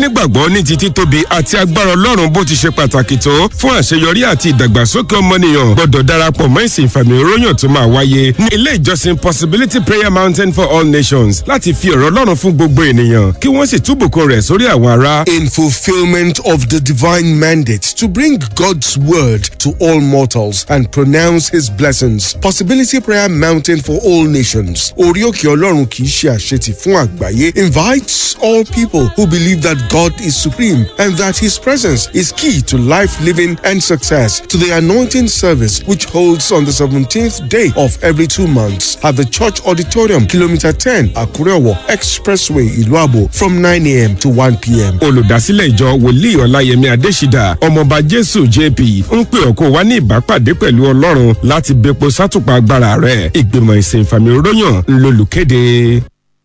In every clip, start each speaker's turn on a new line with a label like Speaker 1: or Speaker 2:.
Speaker 1: nígbàgbọ́ ní ti títóbi àti agbára ọlọ́run bó ti ṣe pàtàkì tó fún àṣeyọrí àti ìdàgbàsókè ọmọnìyàn gbọ́dọ̀ darapọ̀ mọ́ ìsìn ìfàmì òróyàn tó máa wáyé ní ilé ìjọsìn possibility prayer mountain for all nations láti fi ọ̀rọ̀ ọlọ́run fún gbogbo ènìyàn kí wọ́n sì túbùkún rẹ̀ sórí àwọn ará.
Speaker 2: in fulfillment of the divine mandate to bring God's word to all mortals and pronounce his blessings. Possibility Prayer Mountain for all nations. Orioke Ọlọ́run kì í ṣe àṣetì fún àgbáyé invites all people who believe that God is supreme and that his presence is key to life living and success to the anointing service which holds on the 17th day of every two months at the church auditorium kilometer 10 Akurewo Expressway Iluabo from 9 a.m. to 1 p.m.
Speaker 1: olùdásílẹ̀ ìjọ wòlíì ọláyẹmí adésídà ọmọọba jésù jp ń pè ọ́ kó wá ní ìbápàdé pẹ̀lú ọlọ́run láti bepo sátùpà agbára rẹ̀ ìgbìmọ̀ ìsìn ìfàmì òróyàn ńlọlùkéde.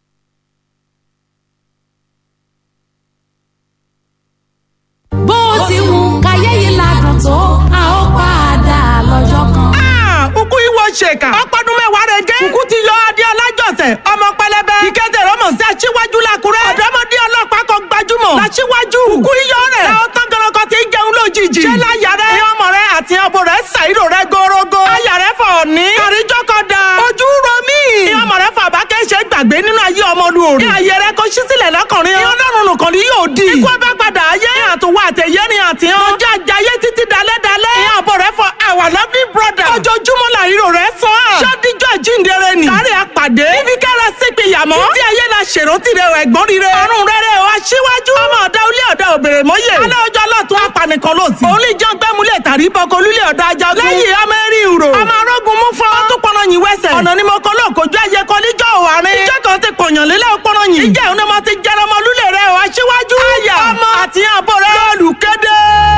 Speaker 3: bó ti wù káyé yìí ládùn tó a ó padà lọ́jọ́ kan.
Speaker 4: kúkú ìwọ ṣèkà ọpọdún mẹ́wàá rẹ̀ gé kúkú ti yọ adé ọlájọsẹ̀ ọmọ pẹlẹbẹ ìkẹtẹ rọmọ sí aṣíwájú làkúrẹ́ ọ̀dọ́mọdé ọlọ́pàá kan gbajúmọ̀ làṣíwájú kúkú iyọ rẹ̀ láwọn tán gọlọkọ ti jẹun lójijì ṣé láyà rẹ̀ ìyá ọmọ rẹ̀ àti ọbọ rẹ̀ ṣàìrò rẹ̀ gorogo ayà rẹ̀ fọ̀ ní àríjọ kan da ojú ro mí ìyá ọmọ rẹ̀ fàbá kẹ́sẹ̀ gbàgbé nínú ayé ọmọlú òrì ní ayé rẹ̀ kó ṣí sílẹ̀ lọ́kùnrin ìyá ọlọ́run nìkan ni yóò di ikú ọba padà ayé àtúwọ̀ àtẹ̀yẹ́ ni àtìyàn ọjọ́ àjàyé títí dalẹ́dalẹ́ ìyá àbọ̀ rẹ̀ fọ our lovely brother ojoojúmọ́ làríro rẹ̀ sọ ọ́ ṣọ́díjọ́ jíǹdere ni sáré àpàdé ibi kára sípi yàmọ́ títí ayé la ṣèrántí rẹ̀ ẹ̀gbọ́n rire ọ̀run rere o aṣíwájú ọmọ ọ̀dà olé ọ̀dà òbèrè mọ́yè alẹ́ ọjọ́ lọ́tún apanikan ló sí òun lè jẹun gbẹ́múlẹ̀ tàrí bọ́kọ olúlé ọ̀dà ajagun lẹ́yìn amẹ́rí ìrò ọmọ arógun mú fún ọ tún pọnà yín wẹ́sẹ̀ ọ̀nà ni mo kọ́ lóòkójú ayé kan níjọ́ òwárín ìjọ kan ti pọ̀yàn lélẹ̀ pọnà yín ìjẹ́ òun náà mo ti jẹrọ ọmọ olúlé rẹ̀ o aṣíwájú àyà ọmọ àti àbọ̀ rẹ̀ olùkéde.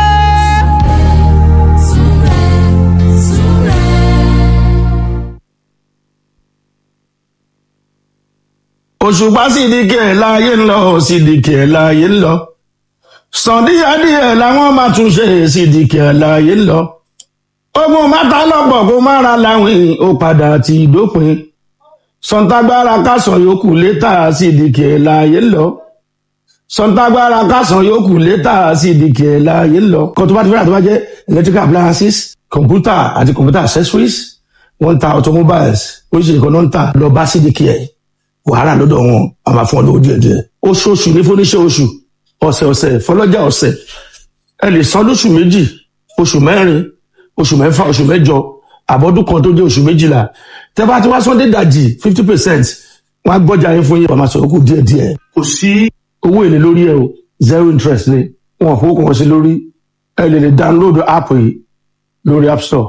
Speaker 5: òṣùpá sídìkì ẹ̀ láàyè ń lọ sídìkì ẹ̀ láàyè ń lọ sàndíyàdíyẹ làwọn máa tún ṣe sídìkì ẹ̀ láàyè ń lọ ogun mẹ́ta lọ́pọ̀ kó má ra láwìn ó padà ti dópin sọ̀ǹtàgbára kásán yòókù létà sídìkì ẹ̀ láàyè ń lọ sọ̀ǹtàgbára kásán yòókù létà sídìkì ẹ̀ láàyè ń lọ kó tó bá ti fẹ́ràn tó bá jẹ́ electrical appliances computer àti computer accessories wọ́n ń ta automobiles oríṣiríṣi kan náà ń tà lọ bá sídìkì ẹ̀ wàhálà lọ́dọ̀ wọn a máa fún ọ lówó díẹ̀ díẹ̀ oṣooṣù ní fúnníṣẹ́ oṣù ọ̀sẹ̀ ọ̀sẹ̀ fọlọ́jà ọ̀sẹ̀ ẹ lè san lóṣù méjì oṣù mẹ́rin oṣù mẹ́fà oṣù mẹ́jọ àbọ̀dún kan tó dé oṣù méjìlá tẹ́ bá ti wá sọ́ndé dàjì fifty percent wọ́n á gbọ́jà yín fún yín wọ́n máa sọ̀rọ̀ kù díẹ̀ díẹ̀ kò sí owó èlé lórí ẹ o zero interest ni wọn kò kàn sí lórí ẹ lè lè download app yìí lórí app store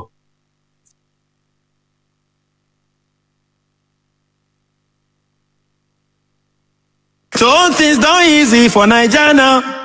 Speaker 6: So things done easy for Naija now.